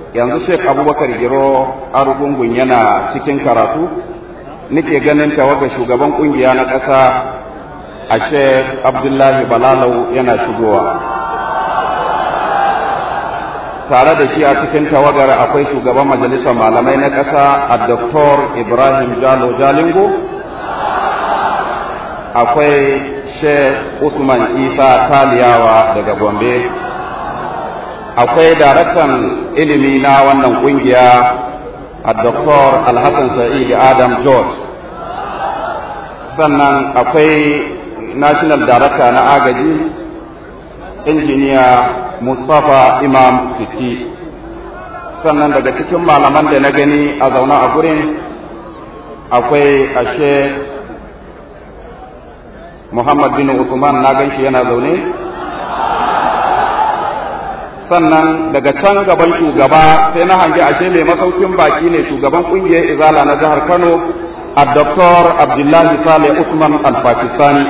yanzu Sheikh Abubakar Giro Arugungun yana cikin karatu nake ganin tawaga shugaban kungiya na ƙasa a Sheikh Abdullahi Balalau yana shigowa tare da shi a cikin tawagar akwai shugaban majalisar malamai na ƙasa a Dr. Ibrahim Jalo Jalingo akwai Sheikh Usman Isa Taliyawa daga Gombe akwai daraktan ilimi na wannan kungiya a Dr. Alhassan Sa'id Adam George sannan akwai National Director na agaji injiniya Mustapha Imam Siti sannan daga cikin malaman da na gani a zaune a gurin akwai ashe Muhammad bin Uthman na gan shi yana zaune sannan daga can gaban shugaba sai na hangi ashe mai masaukin baki ne shugaban kungiyar izala na jihar Kano a Dr. Abdullahi Saleh Usman Al-Pakistani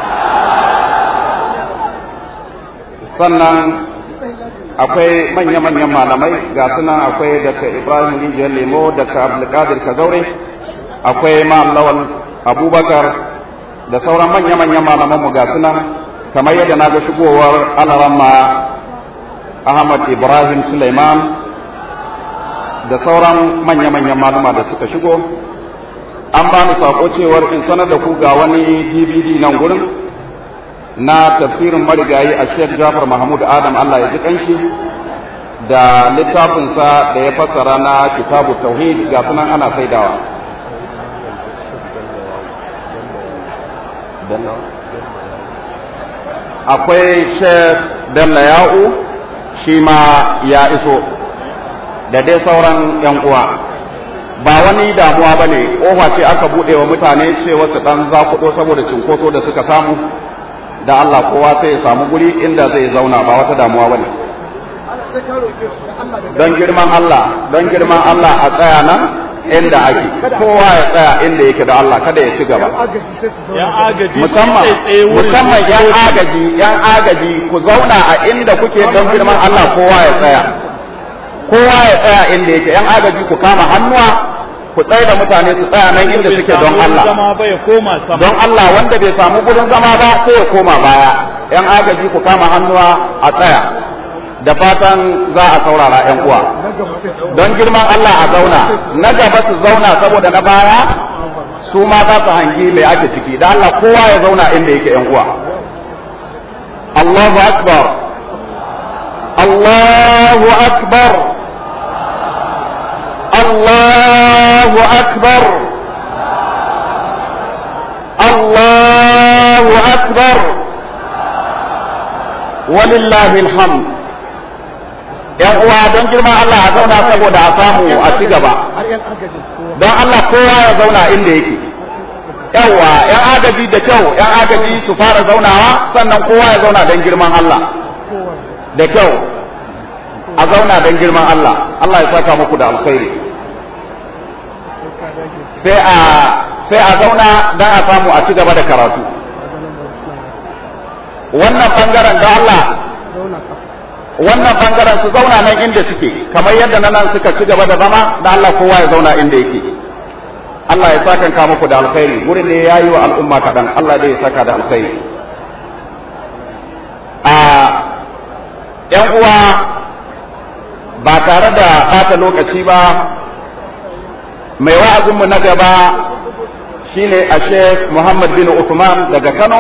sannan akwai manya-manyan malamai ga sunan akwai daga Ibrahim Rijiyar Lemo daga Abdulkadir Kazaure akwai Lawal Abubakar da sauran manya-manyan malamanmu ga sunan kamar yadda na ga shigowar alaramma Ahmad Ibrahim Suleiman da sauran manya-manyan maluma da suka shigo an ba ni sako cewar in sanar da ku ga wani DVD nan gurin na tafsirin marigayi a Sheikh Jafar Mahmud Adam Allah ya ji kanshi da littafinsa da ya fassara na kitabu tauhid ga sunan ana saidawa akwai Sheikh Bello Ya'u shi ma ya iso da dai sauran ‘yan uwa ba wani damuwa ba ne ƙofa ce aka buɗe wa mutane cewa su ɗan zakuɗo saboda cinkoso da suka samu da Allah kowa sai ya samu guri inda zai zauna ba wata damuwa ba ne don girman Allah don girman Allah a tsaya nan inda ake kowa ya tsaya inda yake da Allah kada ya ci gaba musamman musamman yan agaji yan agaji ku zauna a inda kuke don girman Allah kowa ya tsaya kowa ya tsaya inda yake yan agaji ku kama hannuwa ku tsaye da mutane su tsaya nan inda suke don Allah don Allah wanda bai samu gurin zama ba sai ya koma baya yan agaji ku kama hannuwa a tsaya da fatan za a saurara yan uwa don girman Allah a zauna na gaba su zauna saboda na baya su ma za su hangi mai ake ciki da Allah kowa ya zauna inda yake yan uwa Allahu akbar Allahu akbar Allahu akbar Allahu akbar walillahi alhamd yan uwa don girma Allah a zauna saboda a samu a ci gaba don Allah kowa ya zauna inda yake yawa yan agaji da kyau yan agaji su fara zaunawa sannan kowa ya zauna don girman Allah da kyau a zauna don girman Allah Allah ya saka muku da alkhairi sai a sai a zauna don a samu a ci gaba da karatu wannan bangaren da Allah wannan bangaren su zauna nan inda suke kamar yadda na nan suka ci gaba da zama da Allah kowa ya zauna inda yake Allah ya saka ka muku da alkhairi wurin ne yayi wa al'umma kadan Allah dai ya saka da alkhairi a yan uwa ba tare da ɓata lokaci ba mai wa'azinmu na gaba shine a Sheikh Muhammad bin Uthman daga Kano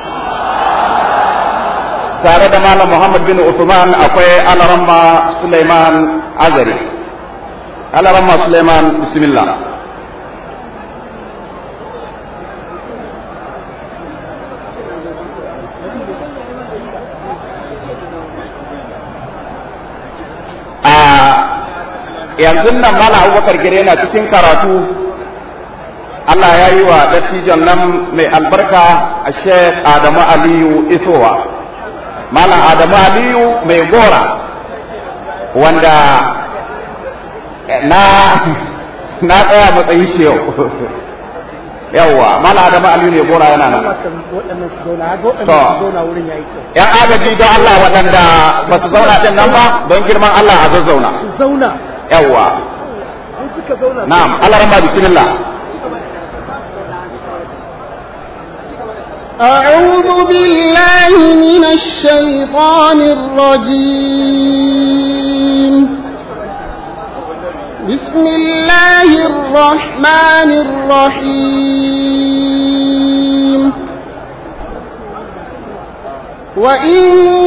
tare da Malam Muhammad bin Uthman akwai Alaramma Suleiman Azari. Alaramma Suleiman bismillah. A yanzu nan Malam Abubakar Gire yana cikin karatu Allah ya yi wa dattijon nan mai albarka a Sheikh Adamu Aliyu Isowa. Malam Adamu Aliyu mai gora wanda na na tsaya matsayin shi yau yawwa Malam Adamu Aliyu mai gora yana nan to yan agaji don Allah waɗanda ba su zauna din nan ba don girman Allah a zazzauna zauna yawa na'am Allah rahma bismillah أعوذ بالله من الشيطان الرجيم بسم الله الرحمن الرحيم وإن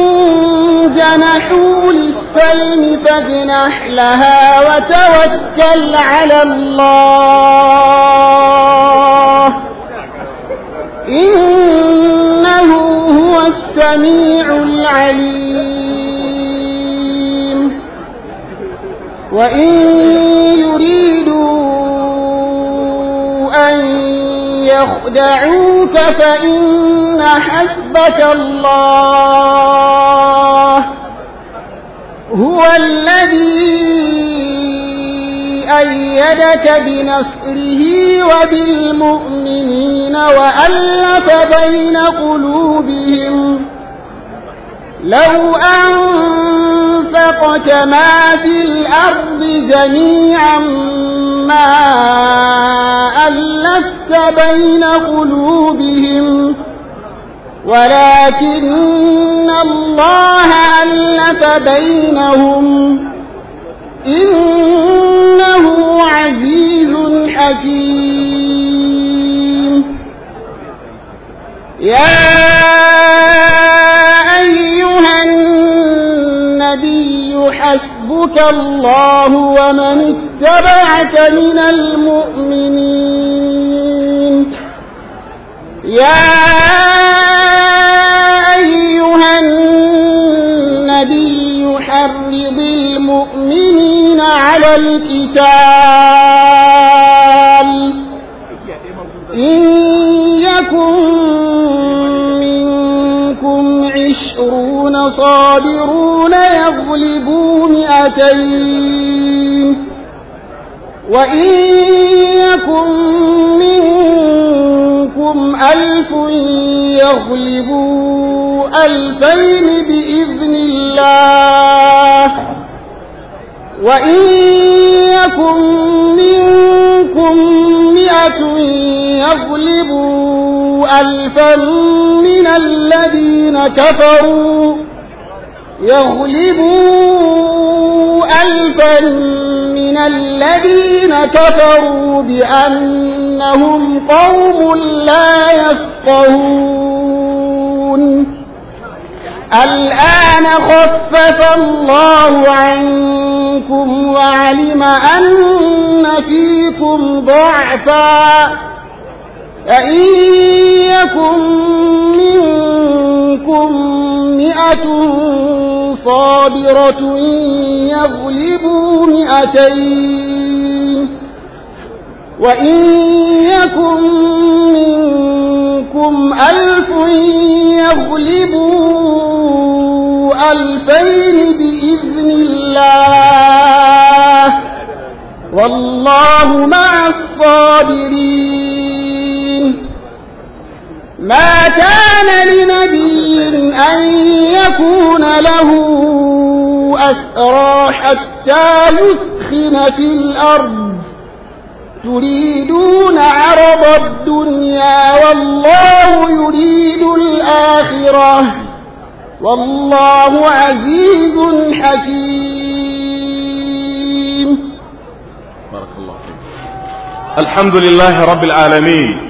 جنحوا للسلم فاجنح لها وتوكل على الله إنه هو السميع العليم وإن يريدوا أن يخدعوك فإن حسبك الله هو الذي أيدك بنصره وبالمؤمنين وألف بين قلوبهم لو أنفقت ما في الأرض جميعا ما ألفت بين قلوبهم ولكن الله ألف بينهم إنه عزيز حكيم يا أيها النبي حسبك الله ومن اتبعك من المؤمنين يا أيها النبي حرض المؤمنين على القتال إن يكن منكم عشرون صابرون يغلبوا مئتين وإن يكن منكم ألف يغلبوا ألفين بإذن الله وإن يكن منكم مئة يغلبوا ألفا من الذين كفروا يغلبوا ألفا من الذين كفروا بأنهم قوم لا يفقهون الآن خفف الله عنكم وعلم أن فيكم ضعفا فإن يكن منكم مئة صابرة يغلبوا مئتين وإن يكن منكم ألف يغلبوا ألفين بإذن الله والله مع الصابرين ما كان لنبي أن يكون له أسرى حتى يثخن في الأرض تريدون عرض الدنيا والله يريد الآخرة والله عزيز حكيم بارك الله فيك الحمد لله رب العالمين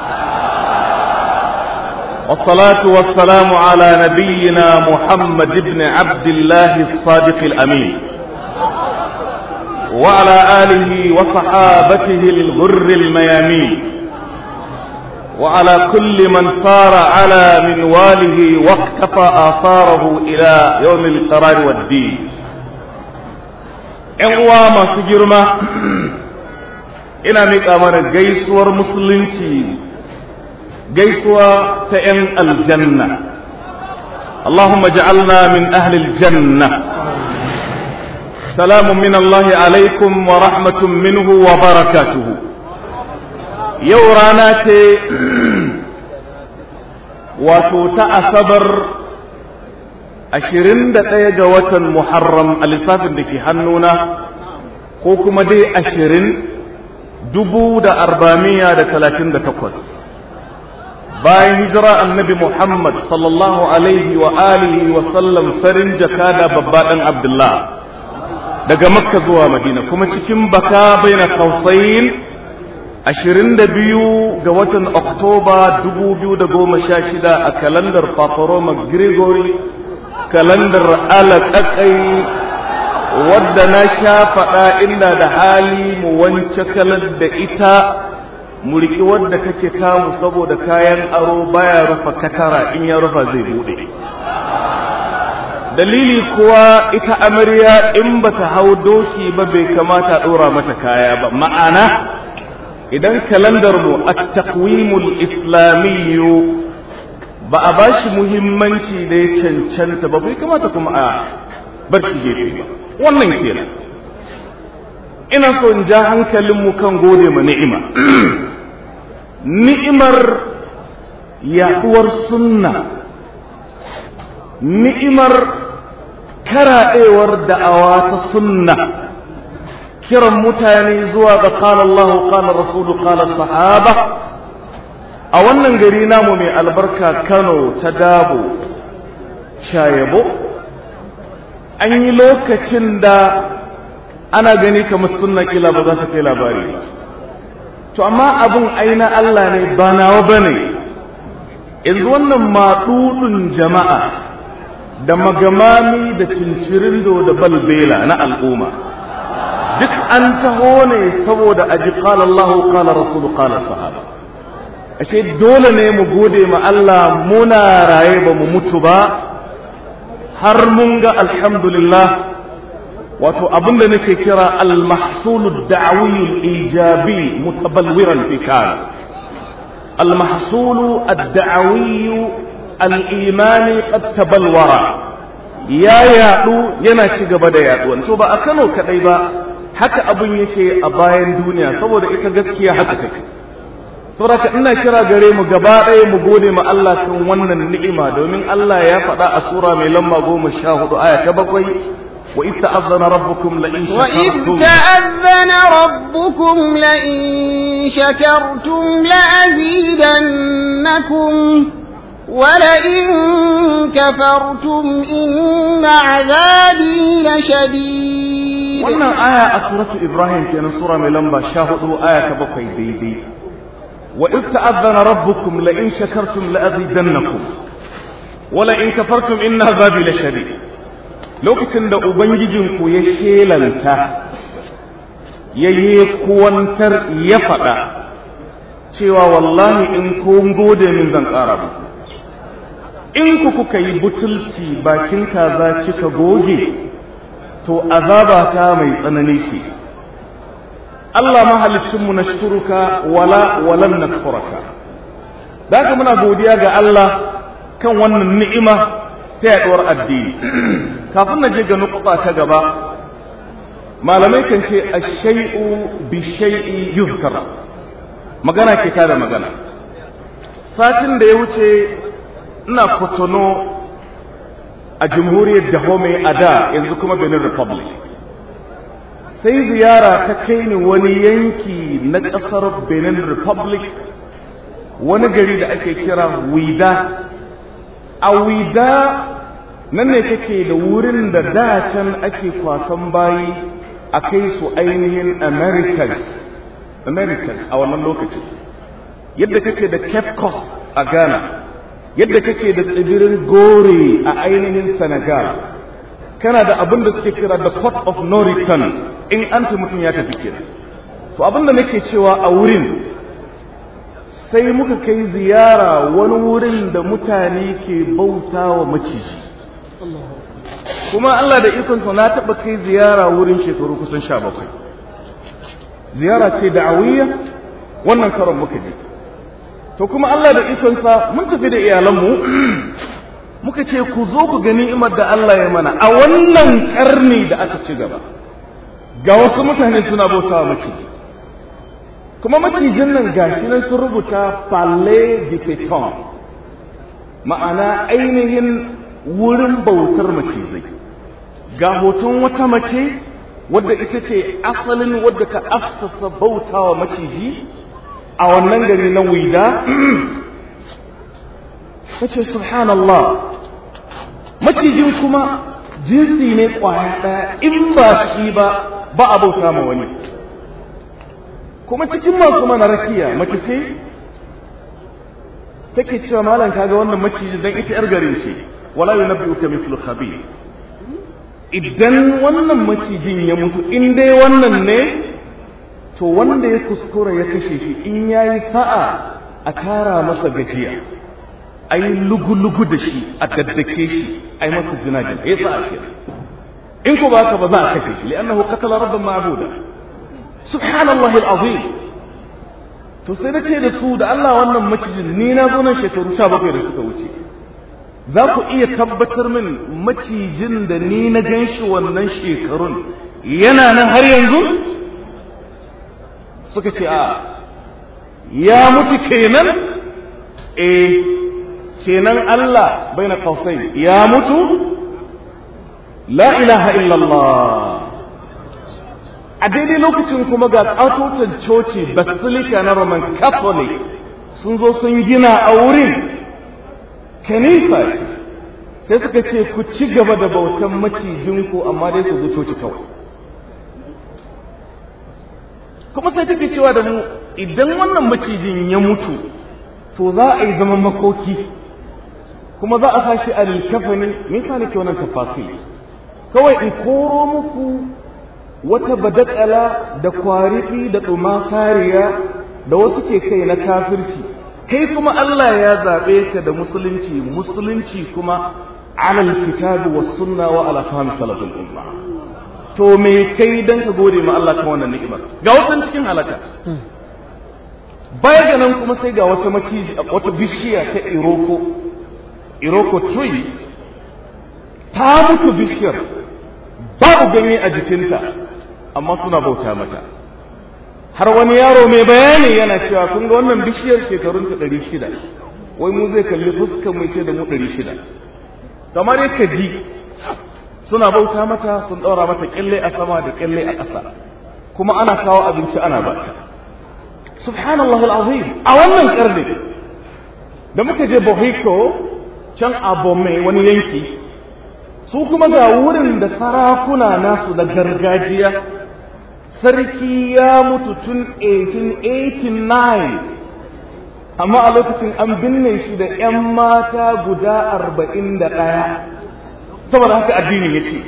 والصلاة والسلام على نبينا محمد بن عبد الله الصادق الأمين وعلى آله وصحابته الغر الميامين وعلى كل من صار على منواله واقتفى آثاره إلى يوم القرار والدين uwa masu girma ina miƙa mana gaisuwar musulunci gaisuwa ta ‘yan aljanna Allahumma ja'alna min ahlil janna salamun min Allah alaikum wa rahmatun minhu wa barakatuhu yau rana ce wato ta asabar ashirin da ɗaya ga watan Muharram a lissafin da ke hannuna ko kuma dai ashirin dubu da arba'amiya da talatin da takwas bayan hijira annabi Muhammad sallallahu alaihi wa alihi wa sallam farin jakada babba ɗan Abdullah daga Makka zuwa Madina kuma cikin baka baina kausayin ashirin da biyu ga watan Oktoba dubu biyu da goma sha shida a kalandar Paparoma Gregory kalandar alaƙaƙai wadda na sha faɗa inda da hali mu wance kalar da ita mu riƙi wadda kake kamu saboda kayan aro baya rufa katara in ya rufa zai buɗe dalili kuwa ita amarya in bata hau doki ba bai kamata ɗora mata kaya ba ma'ana idan kalandar mu at-taqwimul islamiyyu ba a bashi muhimmanci da ya cancanta ba bai kamata kuma a bar shi gefe ba wannan kenan ina so in ja hankalinmu kan gode ma ni'ima ni'imar yaduwar sunna ni'imar karaɗewar da'awa ta sunna kiran mutane zuwa ga qala Allah qala Rasulu qala sahaba a wannan gari namu mai albarka Kano ta Dabo Shayabo an yi lokacin da ana gani kamar sunna kila ba za ta kai labari ba to amma abin aina Allah ne ba nawa bane yanzu wannan maɗuɗin jama'a da magamami da cincirindo da balbela na al'umma duk an taho ne saboda aji qala Allah qala Rasul qala sahaba ashe dole ne mu gode ma Allah muna raye ba mu mutu ba har mun ga alhamdulillah wato abin da nake kira al-mahsulu da'awi al-ijabi mutabalwiran fi kan al-mahsulu ad-da'awi al-imani qad tabalwara ya yadu yana ci gaba da yaduwa to ba a Kano kadai ba haka abin yake a bayan duniya saboda ita gaskiya haka take saboda ina kira gare mu gaba ɗaya mu gode ma Allah kan wannan ni'ima domin Allah ya faɗa a sura mai lamba goma sha hudu aya ta bakwai وإذ تأذن ربكم لئن شكرتم وإذ تأذن ربكم لئن شكرتم لأزيدنكم ولئن كفرتم إن عذابي لشديد wannan aya a suratu Ibrahim kenan sura mai lamba 14 aya ta bakwai daidai wa idh ta'adhana rabbukum la in shakartum la azidannakum wa la in kafartum inna azabi lashadid lokacin da ubangijinku ya shelanta ya yi kuwantar ya faɗa cewa wallahi in kun gode min zan ƙara muku in ku kuka yi butulci bakin kaza kika goge to azaba ta mai tsanani ce Allah mahalicinmu na shuruka wala walan na da haka muna godiya ga Allah kan wannan ni'ima ta yaduwar addini kafin na je ga nukuta ta gaba malamai kan ce ash-shay'u bi shay'i yuzkar magana ke ta da magana satin da ya wuce ina kotono a jamhuriyar Dahomey a da yanzu kuma Benin Republic sai ziyara ta kai ni wani yanki na ƙasar Benin Republic wani gari da ake kira Wida a Wida nan ne kake da wurin da da can ake kwasan bayi a kai su ainihin Americans Americans a wannan lokaci yadda kake da Cape Coast a Ghana yadda kake da tsibirin Gore a ainihin Senegal kana da abin da suke kira da port of no return in an ce mutum ya tafi kenan to abin da nake cewa a wurin sai muka kai ziyara wani wurin da mutane ke bauta wa maciji kuma Allah da ikonsa na taɓa kai ziyara wurin shekaru kusan sha bakwai ziyara ce da'awiyya wannan karon muka je to kuma Allah da ikonsa mun tafi da iyalanmu muka ce ku zo ku gani imar da Allah ya mana a wannan karni da aka ci gaba ga wasu mutane suna bauta wa maciji kuma macijin nan gashi nan sun rubuta palais du péton ma'ana ainihin wurin bautar macizai ga hoton wata mace wadda ita ce asalin wadda ka afsasa bautawa maciji a wannan gari na wida ta ce subhanallah macijin kuma jinsi ne kwaya ɗaya in ba shi ba ba a bauta ma wani kuma cikin masu mana rakiya mace ce take cewa malam kaga wannan maciji dan ita yar garin ce wala yunabbi'uka mithlu khabir idan wannan macijin ya mutu in dai wannan ne to wanda ya kuskura ya kashe shi in yayi sa'a a tara masa gajiya ai lugu-lugu da shi a daddake shi ai masa jinajin ya sa'a ke in ko ba ka ba za a kashe shi li'annahu qatala rabban ma'buda subhanallahi al'azim to sai na ce da su da Allah wannan macijin ni na zo nan shekaru 17 da suka wuce za ku iya tabbatar min macijin da ni na gan shi wannan shekarun yana nan har yanzu suka ce a ya mutu kenan eh kenan Allah bai na kausai ya mutu la ilaha illallah a daidai lokacin kuma ga ƙatotan coci basilica na roman catholic sun zo sun gina a wurin kanisa ce sai suka ce ku ci gaba da bautan macijinku amma dai ku zo coci kawai kuma sai take cewa da mu idan wannan macijin ya mutu to za a yi zaman makoki kuma za a sashi a lilkafani me yasa nake wannan tafasiri kawai in koro muku wata badakala da kwarifi da ɗuma sariya da wasu ke kai na kafirci kai kuma Allah ya zaɓe ka da musulunci musulunci kuma alal kitabi was sunna wa ala fahmi salafin umma to me kai dan ka gode ma Allah kan wannan ni'imar ga wasan cikin halaka baya ga nan kuma sai ga wata maciji wata bishiya ta iroko iroko tree ta mutu bishiyar babu ganye a jikinta amma suna bauta mata har wani yaro mai bayani yana cewa kun ga wannan bishiyar shekarunta ɗari shida wai mu zai kalli fuskar mai ce da mu ɗari shida kamar yadda ji suna bauta mata sun ɗaura mata ƙyalle a sama da ƙyalle a ƙasa kuma ana kawo abinci ana bata subhanallah al'azim a wannan ƙarni da muka je bohiko can a Bome wani yanki su kuma ga wurin da sarakuna nasu na gargajiya sarki ya mutu tun 1889 amma a lokacin an binne shi da 'yan mata guda arba'in da ɗaya saboda haka addinin ya ce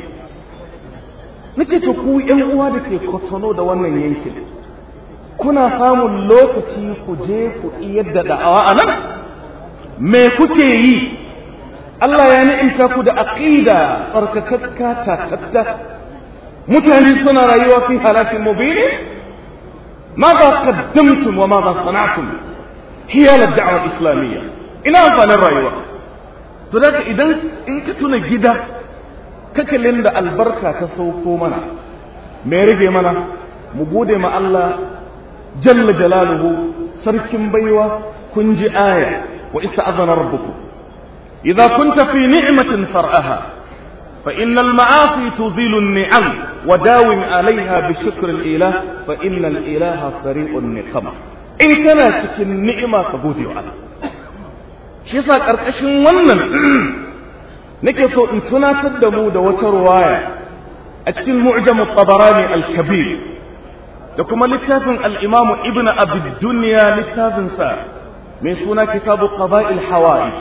nake to ku 'yan uwa da ke kwatano da wannan yankin kuna samun lokaci ku je ku iyar da da'awa a nan me kuke yi Allah ya ni'imta ku da aqida tsarkakakka tatatta mutane suna rayuwa fi halakin mubini ماذا قدمتم وماذا صنعتم حيال الدعوة الإسلامية إلى أنفال الرأيوة فذلك إذا إن كتنا جدا ككلين دا البركة تسوكو منا ميرجي منا مبودي ما الله جل جلاله سركم بيوة كنجي آية وإستأذن ربكم إذا كنت في نعمة فرأها فإن المعاصي تزيل النعم وداوم عليها بشكر الإله فإن الإله سريع النقم إن كان cikin ni'ima ka gode wa Allah shi yasa karkashin wannan nake so in tunatar da mu da wata ruwaya a cikin mu'jam at-tabarani al-kabir da kuma littafin al-imam ibn abi dunya littafin sa mai suna kitabu qada'il hawaij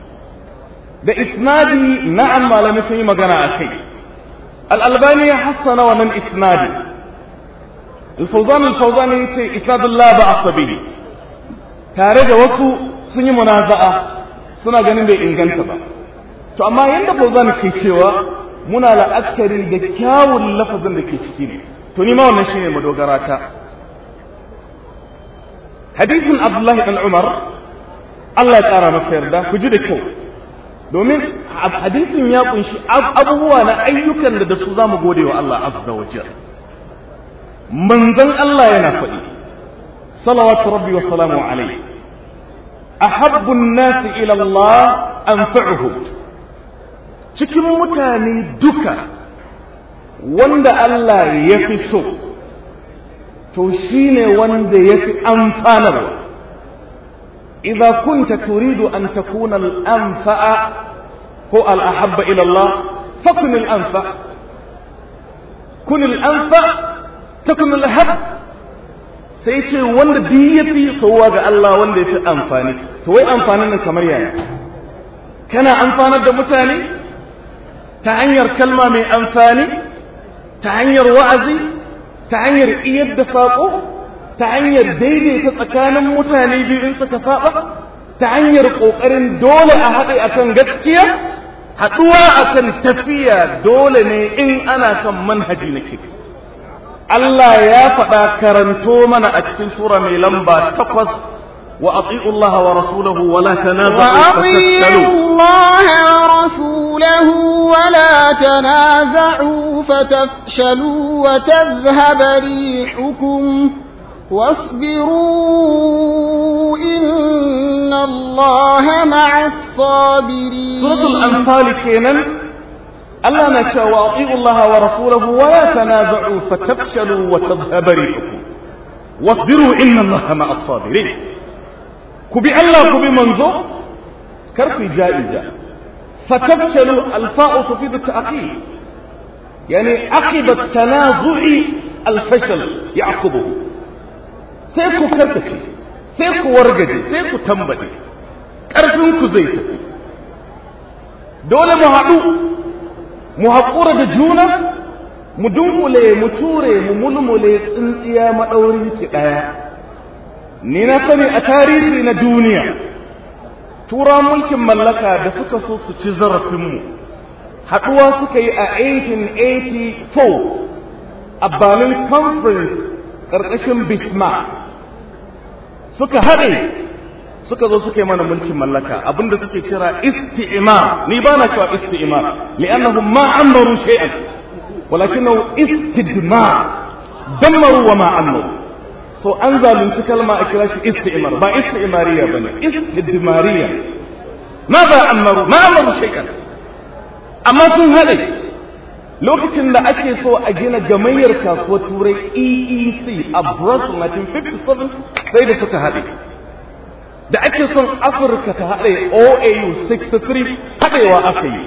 da isnadi na'am malamai sun yi magana a kai al'albani ya hassana wannan isnadi alfauzan alfauzan ya ce isnadun la ba asabi tare da wasu sun yi munaza'a suna ganin bai inganta ba to amma yadda fauzan ke cewa muna la'akari da kyawun lafazin da ke ciki ne to ni ma wannan shine madogara ta hadisin abdullahi dan umar Allah ya tsara masa yarda ku ji da kyau domin hadisin ya kunshi abubuwa na ayyukan da da su za mu gode wa Allah azza wa jal manzon Allah yana faɗi salawatu rabbi wa salamu alaihi ahabbu an-nas ila Allah anfa'uhum cikin mutane duka wanda Allah ya fi so to shine wanda ya fi amfanarwa idza kunta turidu an takuna al-anfa'a ko al-ahabba ila Allah fakun al-anfa kun al-anfa takun al-hab sai ce wanda duk yafi sowa ga Allah wanda yafi amfani to wai amfanin nan kamar yaya kana amfanar da mutane ta hanyar kalma mai amfani ta hanyar wa'azi ta hanyar iyar da saƙo ta hanyar daidaita tsakanin mutane biyu in suka saba ta hanyar ƙoƙarin dole a haɗe akan gaskiya haɗuwa akan tafiya dole ne in ana kan manhaji na kik Allah ya faɗa karanto mana a cikin sura mai lamba takwas وأطيعوا الله ورسوله ولا تنازعوا وأطيعوا الله ورسوله ولا تنازعوا فتفشلوا وتذهب ريحكم واصبروا إن الله مع الصابرين سورة الأنفال كينا ألا نشاء وأطيعوا الله ورسوله ولا تنازعوا فتفشلوا وتذهب ريحكم واصبروا إن الله مع الصابرين ku bi Allah ku bi manzo kar ku ja'ija fatafshalu alfa'u tufidu ta'qib yani aqiba tanazu'i alfashal ya'qubuhu sai ku karkace sai ku wargaje sai ku tambade karfin ku zai tafi dole mu haɗu mu haƙura da juna mu dunkule mu ture mu mulmule tsintsiya maɗaurin ki ɗaya ni na sani a tarihi na duniya tura mulkin mallaka da suka so su ci zarafinmu haɗuwa suka yi a 1884 a berlin conference ƙarƙashin bismarck suka haɗe suka zo suka yi mana mulkin mallaka abinda suke kira isti'imar ni ba na cewa isti'imar li'annahum ma ammaru shay'an walakinahu istidmar dammaru wa ma ammaru so an zalunci kalma a kira shi isti'mar ba isti'mariya bane istidmariya ma ba amaru ma amaru shay'an amma sun hade lokacin da ake so a gina gamayyar kasuwar turai EEC a Brussels 1957 sai da suka hade da ake son Afirka ta hade OAU 63 hadewa aka yi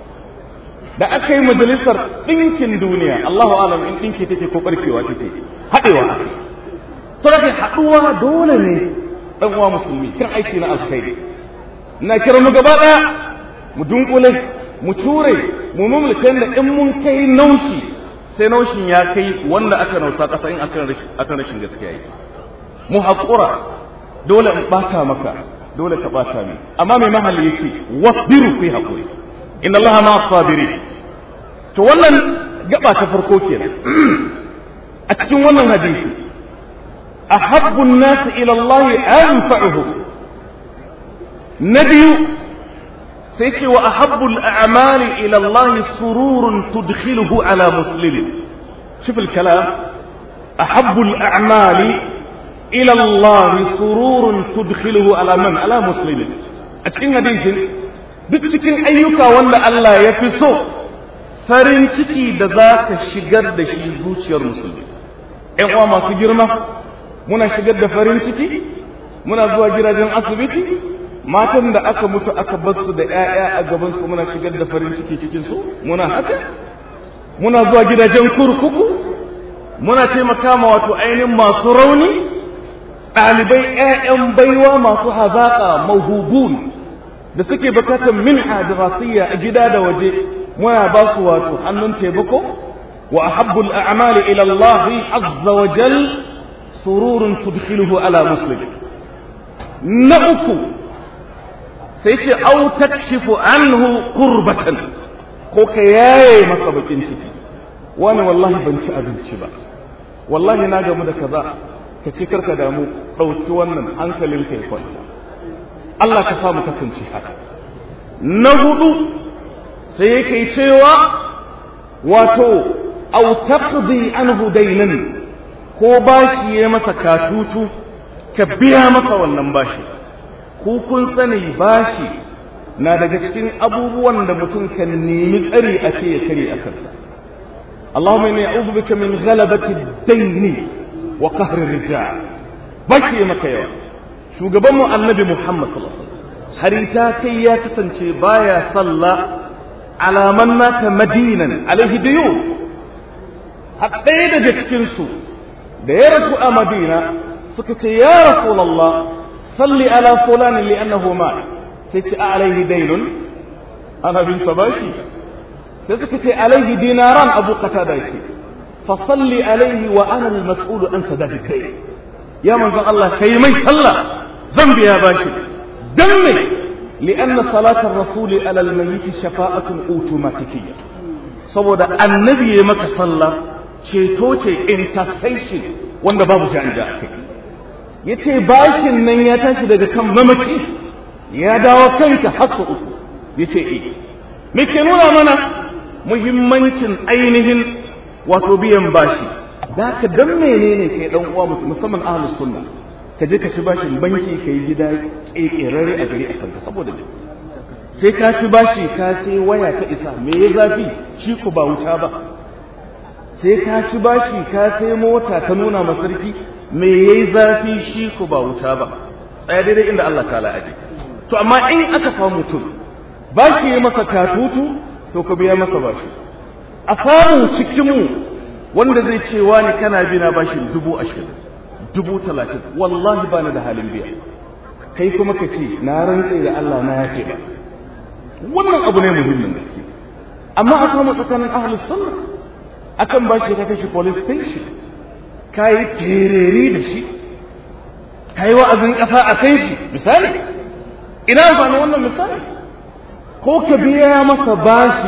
da aka yi majalisar ɗinkin duniya Allahu alam in ɗinki take ko barkewa take hadewa aka yi saboda haɗuwa dole ne ɗan uwa musulmi kan aiki na alkhairi na kira mu gaba ɗaya mu dunkule mu ture mu mulkan da in mun kai naushi sai naushin ya kai wanda aka nausa ƙasa in akan rashin gaskiya yi mu haƙura dole in ɓata maka dole ka ɓata ni amma mai mahalli yake wasbiru ku yi haƙuri inna allaha ma sabiri to wannan gaba ta farko kenan a cikin wannan hadisi أحب الناس إلى الله أنفعهم نبي سيكي وأحب الأعمال إلى الله سرور تدخله على مسلم شوف الكلام أحب الأعمال إلى الله سرور تدخله على من على مسلم أتكين حديث dukkan ayyuka wanda Allah ya fi so farin ciki da za ka shigar da shi zuciyar musulmi ‘yan uwa masu girma muna shigar da farin ciki muna zuwa gidajen asibiti matan da aka mutu aka bar su da ƴaƴa a gaban su muna shigar da farin ciki cikin su muna haka muna zuwa gidajen kurkuku muna taimaka ma wato ainihin masu rauni ɗalibai ƴaƴan baiwa masu hazaƙa mahubun da suke bukatar minha dirasiyya a gida da waje muna ba su wato hannun taimako wa ahabbul a'mali ila Allah azza wa jal sururun tudkhiluhu ala muslim na uku sai ce au takshifu anhu qurbatan ko ka yaye masa bakin ciki wani wallahi ban ci abinci ba wallahi na gamu da kaza ka ci karka damu ɗauki wannan hankalin kai kwanta Allah ka samu kasance haka na hudu sai yake cewa wato au taqdi anhu daynan ko bashi ya masa katutu ka biya masa wannan bashi ku kun sani bashi na daga cikin abubuwan da mutum kan nemi tsari a ce ya kare a kansa Allahumma inni a'udhu bika min ghalabati ad-dayn wa qahri ar-rijal bashi maka yawa shugaban mu annabi Muhammad sallallahu alaihi wasallam harita kai ya kasance baya sallah alaman naka madinan alaihi diyu har ɗaya daga cikin su da ya rasu a madina suka ce ya rasulullah salli ala fulani li'annahu ma sai ce a alaihi dainun ana bin sa bashi sai suka ce alaihi dinaran abu qatada ce fa salli alaihi wa ana al-mas'ul an sadaqi kai ya manzon Allah kai mai sallah zan biya bashi dan me li'anna salatar rasul ala al-mayyit shafa'atun automatikiyya saboda annabi ya maka sallah ceto ce intercession wanda babu janja a kai ya ce bashin nan ya tashi daga kan mamaci ya dawo kanka haka uku ya ce e me ke nuna mana muhimmancin ainihin wato biyan bashi da ka dan menene kai dan uwa musamman ahlus sunna ka je ka ci bashin banki ka yi gida kekerare a gari a sanka saboda me sai ka ci bashi ka sai waya ta isa me ya zafi shi ku ba wuta ba sai ka ci bashi ka sai mota ta nuna masarki me yayi zafi shi ku ba wuta ba tsaya daidai inda Allah ta aje to amma in aka samu mutum bashi ya masa katutu to ka biya masa bashi a samu cikin mu wanda zai ce wani kana bi na bashin dubu ashirin dubu talatin wallahi bani da halin biya kai kuma ka ce na rantse da Allah na yafe ba wannan abu ne muhimmin gaske amma a samu tsakanin ahlus sunna akan ba shi ka kashe police station ka yi tereri da shi ka yi wa'azin ƙasa a kan shi misali ina amfani wannan misali ko ka biya masa bashi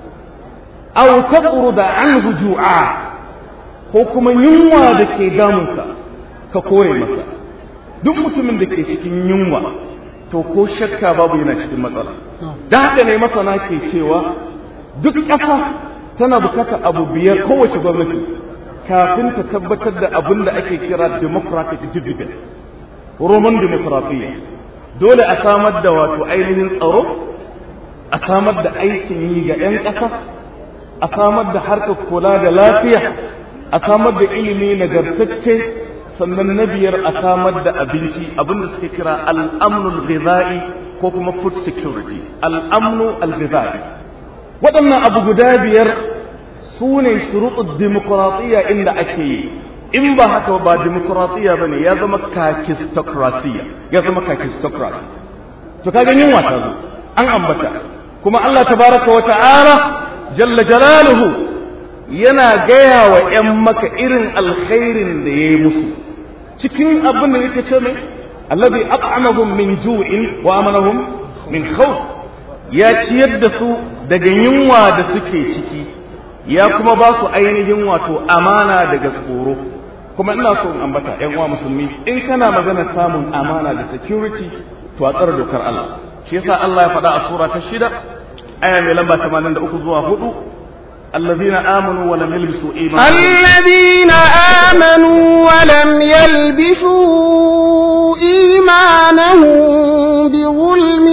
aw taqruda anhu ju'a ko kuma yunwa da ke damunsa ka kore masa duk mutumin da ke cikin yunwa to ko shakka babu yana cikin matsala da haka ne masana ke cewa duk ƙasa tana bukatar abu biyar kowace gwamnati kafin ta tabbatar da abin da ake kira democratic dividend roman demokratiya dole a samar da wato ainihin tsaro a samar da aikin yi ga 'yan ƙasa a samar da harkar kula da lafiya a samar da ilimi nagartacce sannan na biyar a samar da abinci abinda suke kira al'amnul ghizai ko kuma food security al'amnu al-ghizai waɗannan abu guda biyar su ne shuruɗin dimokuraɗiyya inda ake yi in ba haka ba dimokuraɗiyya ba ne ya zama kakistokrasiya ya zama kakistokrasi to kaga yunwa ta zo an ambata kuma Allah tabaraka wa ta'ala jalla jalaluhu yana gaya wa ‘yan maka irin alkhairin da ya yi musu cikin abin da yake ce mai allazi at'amahum min ju'in wa amanahum min khawf ya ciyar da su daga yunwa da suke ciki ya kuma ba su ainihin wato amana daga tsoro kuma ina so in ambata ‘yan uwa musulmi in kana magana samun amana da security to a tsara dokar Allah shi yasa Allah ya faɗa a sura ta shida aya mai lamba 83 zuwa 4 الذين آمنوا ولم يلبسوا إيمانهم الذين آمنوا ولم يلبسوا إيمانهم بظلم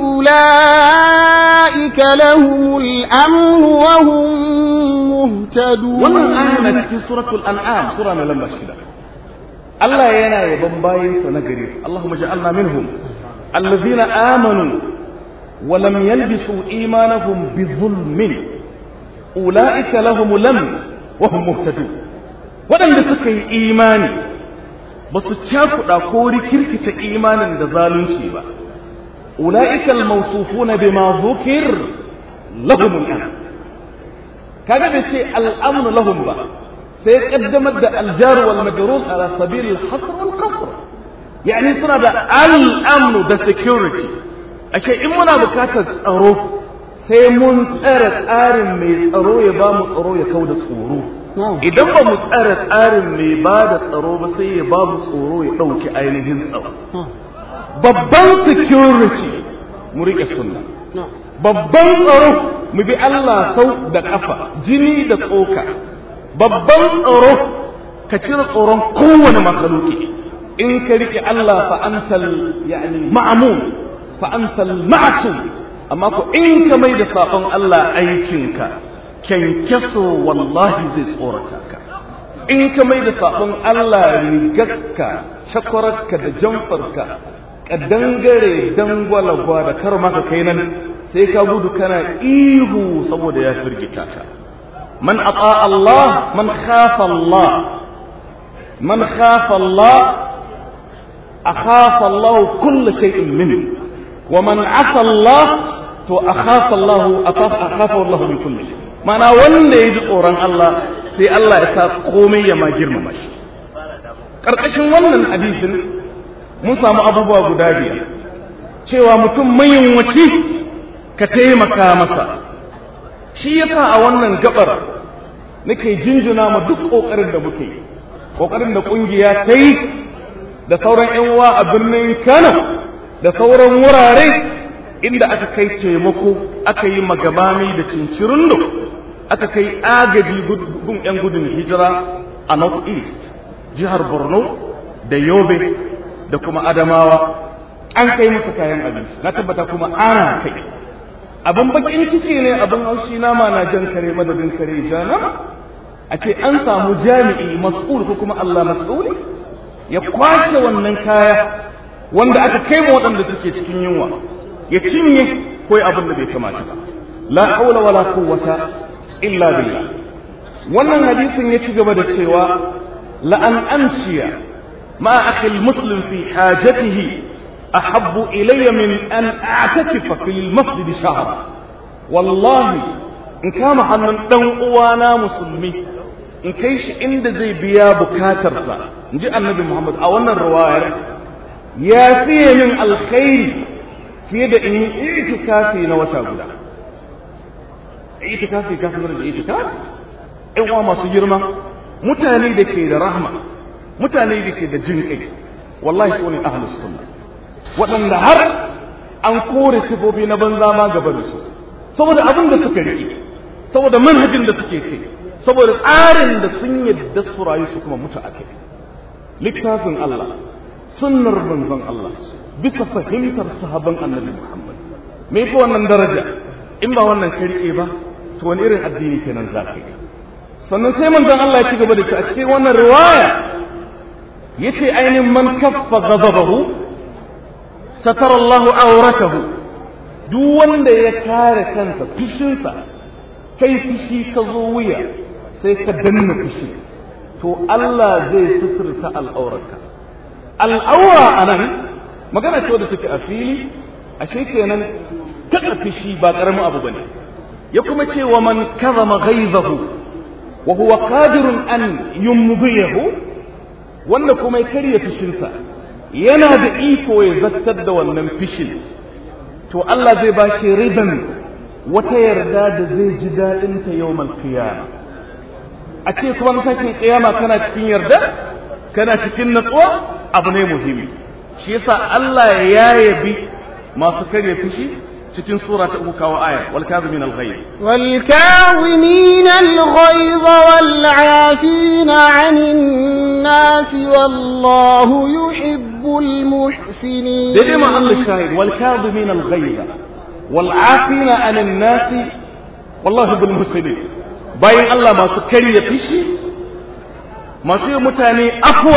أولئك لهم الأمن وهم مهتدون wannan aya na cikin suratul an'am sura mai lamba shida Allah yana yaban bayinsa na gari Allahumma ja'alna minhum allazina amanu wa lam yalbisu imanahum bi zulmin ula'ika lahum lam wa hum muhtadun waɗanda suka yi imani ba su cakuɗa ko rikirkita imanin da zalunci ba ula'ika al-mawsufuna bima dhukir lahum al kaga bai ce al-amnu lahum ba sai kaddamar da al-jar wal majrur ala sabil al-hasr wal qasr yani suna da al-amnu da security ashe in muna bukatar tsaro sai mun tsara tsarin mai tsaro ya ba mu tsaro ya kau da tsoro idan ba mu tsara tsarin mai ba da tsaro ba sai ya ba mu tsoro ya ɗauki ainihin tsaro babban security mu riƙe sunna babban tsaro mu bi Allah sau da ƙafa jini da tsoka babban tsaro ka cire tsoron kowane makaluki in ka riƙe Allah fa antal yani ma'amun fa antal ma'asum amma ko in ka mai da saƙon Allah aikinka kyankyaso wallahi zai tsorata ka in ka mai da sabon Allah rigarka shakwararka da jamfarka ka dangare dangwalagwa da kar maka kai nan sai ka gudu kana ihu saboda ya firgita ka man ata Allah man khafa Allah man khafa Allah akhafa Allah kull shay'in min wa man asa Allah to akhafa Allah akhafa Allah min kulli shay mana wanda ya ji tsoron Allah sai Allah ya sa komai ya ma girmama shi karkashin wannan hadisin mun samu abubuwa guda biyar cewa mutum mayunwaci ka taimaka masa shi yasa a wannan gabar nake jinjina ma duk kokarin da muke yi kokarin da kungiya ta yi da sauran yan uwa a birnin Kano da sauran wurare inda aka kai taimako aka yi magabami da cincirindo aka kai agaji gun yan gudun hijira a north east jihar Borno da Yobe da kuma Adamawa an kai musu kayan abinci na tabbata kuma ana kai abin bakin ciki ne abin haushi nama na jan kare madadin kare jana a ce an samu jami'i mas'ul ko kuma Allah mas'uli ya kwace wannan kaya wanda aka kai ma waɗanda suke cikin yunwa ya cinye ko abin da bai kamata ba la haula wala quwwata illa billah wannan hadisin ya ci gaba da cewa la an amshiya ma akhi muslim fi hajatihi أحب إلي من أن أعتكف في المسجد شهرا والله إن كان حنن دون أوانا مسلمي إن كيش إند زي بيا بكاتر سا نجي النبي محمد أولا الرواية يا في من الخير في يد إن إعتكافي نوتا غدا إعتكافي كافي من الإعتكاف إوا ما سجرما متاني دكي دا رحمة متاني دكي دا جنكي والله سوني أهل السنة waɗanda har an kore sifofi na banza ma gaba da su saboda abin da suka riƙe saboda manhajin da suke kai saboda tsarin da sun yadda su rayu su kuma mutu a kai littafin Allah sunnar manzon Allah bisa fahimtar sahaban annabi Muhammad me fa wannan daraja in ba wannan ka riƙe ba to wani irin addini kenan za ka yi sannan sai manzon Allah ya ci gaba da a cikin wannan riwaya yace ainihin man kaffa ghadabahu satara Allahu auratahu duk wanda ya kare kansa fishinsa kai fishi ka zo wuya sai ka danna fishi to Allah zai suturta al'aurarka al'aura anan magana ce wadda take a fili ashe kenan kada fishi ba karamin abu bane ya kuma ce wa man kazama ghaizahu wa huwa qadirun an yumdiyahu wanda kuma ya karya fishinsa yana da iko ya zattar da wannan fishin to Allah zai ba shi riban wata yarda da zai ji daɗin ta yau qiyama a ce kuma tashin kiyama kana cikin yarda kana cikin natsuwa abu ne muhimmi shi yasa Allah ya yabi masu karya fishi cikin sura ta uku kawo aya wal kazimin al ghayz wal kazimin al ghayz wal 'afina 'anil nas wallahu yuhibbul muhsinin dai ma Allah shahid wal kazimin al ghayz wal 'afina 'anil nas wallahu yuhibbul muhsinin bayan Allah masu karya fishi masu yi mutane afwa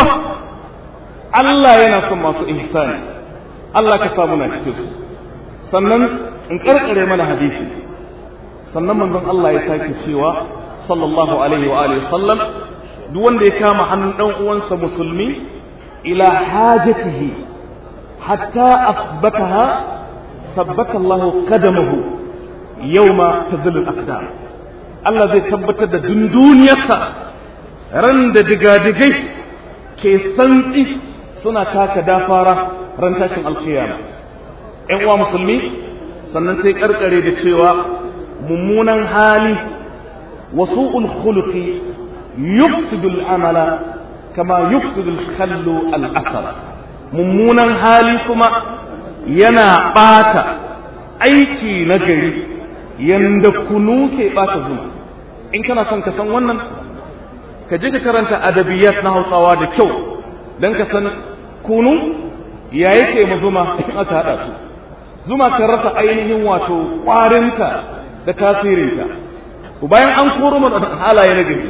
Allah yana son masu ihsani Allah ka samu na cikin su sannan in karkare mana hadisi sannan manzon Allah ya sake cewa sallallahu alaihi wa alihi sallam duk wanda ya kama hannun dan uwansa musulmi ila hajatihi hatta asbataha sabbata Allah qadamahu yawma tazillu al-aqdam Allah zai tabbatar da dunduniyarsa ran da digadigai ke santsi suna taka dafara ran tashin alkiyama ‘yan uwa musulmi sannan sai karkare da cewa mummunan hali wasu khuluqi yufsidu al'amala kama yufsidu al-khallu al-asar mummunan hali kuma yana ɓata aiki na gari yanda kunu ke ɓata zuma in kana son ka san wannan ka je ka karanta adabiyat na hausawa da kyau don ka san kunu ya yake ma zuma in aka haɗa su zuma kan rasa ainihin wato ƙwarinta da tasirinta bayan an koro mu halaye na gari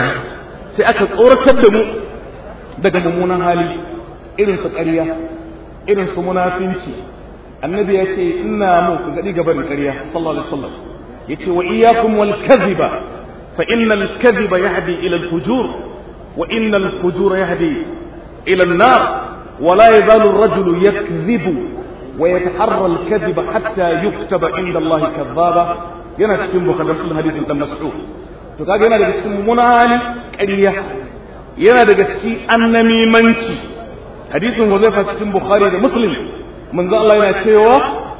sai aka tsoratar da mu daga mummunan hali irin su ƙarya irin su munafinci annabi ya ce ina mu ku gadi gaban ƙarya sallallahu alaihi wasallam yace wa iyyakum wal kadhiba fa innal kadhiba yahdi ila al fujur wa innal fujura yahdi ila an nar wa la yazalu ar rajulu yakdhibu wa yataharra al kadhiba hatta yuktaba inda Allah kadhaba yana cikin bukhari sun hadisin dan mas'ud to kaga yana daga cikin mummunan hali ƙarya yana daga cikin annamimanci hadisin Huzaifa cikin Bukhari da Muslim manzo Allah yana cewa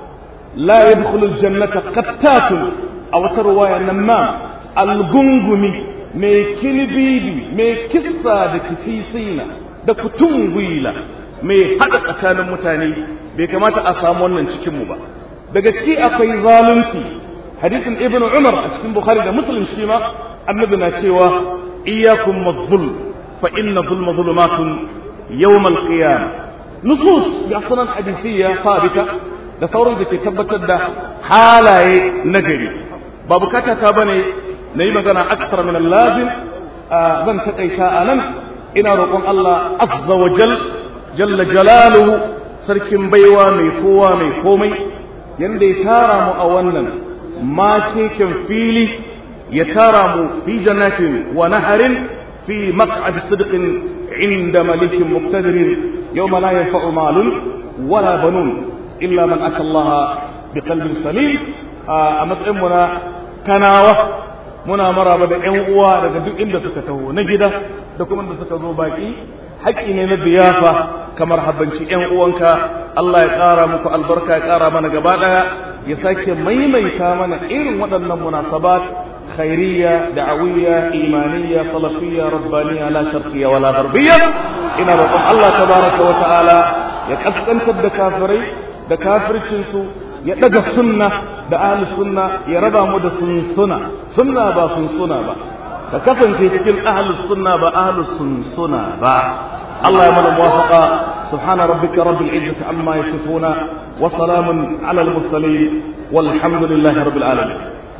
la yadkhulu aljannata qattatun a wata ruwaya nan ma algungumi mai kilibibi mai kissa da kisisina da kutungwila mai hada tsakanin mutane bai kamata a samu wannan cikin mu ba daga ciki akwai zalunci hadisin ibnu umar a cikin bukhari da muslim shi ma annabi na cewa iyyakum madhul fa inna dhulma dhulumatun yawm al-qiyamah nusus ga sunan hadisiyya sabita da sauran da ke tabbatar da halaye nagari ba bukata ta bane na yi magana aksar min lazim zan taƙaita a nan ina roƙon Allah azza wa jal jalla jalaluhu sarkin baiwa mai kowa mai komai yanda ya tara mu a wannan makeken fili ya tara mu fi jannatin wa naharin fi maq'ad sidqin inda malikin muqtadirin yawma la yanfa'u malun wala banun illa man ata Allah biqalbin salim a matsayin mu na kanawa muna maraba da ƴan uwa daga duk inda suka taho na gida da kuma da suka zo baki haƙƙi ne na biyafa kamar habbanci ƴan uwanka Allah ya ƙara muku albarka ya ƙara mana gaba ɗaya ya sake maimaita mana irin waɗannan munasabat khairiyya da'awiyya imaniyya salafiyya rabbaniyya la sharqiyya wala gharbiyya ina roƙon Allah tabaraka wa ta'ala ya kaskantar da kafirai da kafircin su ya daga sunna da ahli sunna ya raba mu da sunsuna sunna ba sunsuna ba ka kasance cikin ahli sunna ba ahli sunsuna ba Allah ya mana muwafaqa subhana rabbika rabbil izzati amma yasifuna wa salamun ala al mursalin walhamdulillahi rabbil alamin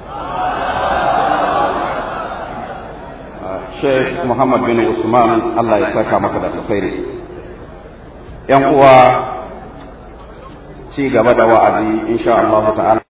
Sheikh Muhammad bin Usman Allah ya saka maka da alkhairi yan uwa ci gaba da wa'azi insha Allah ta'ala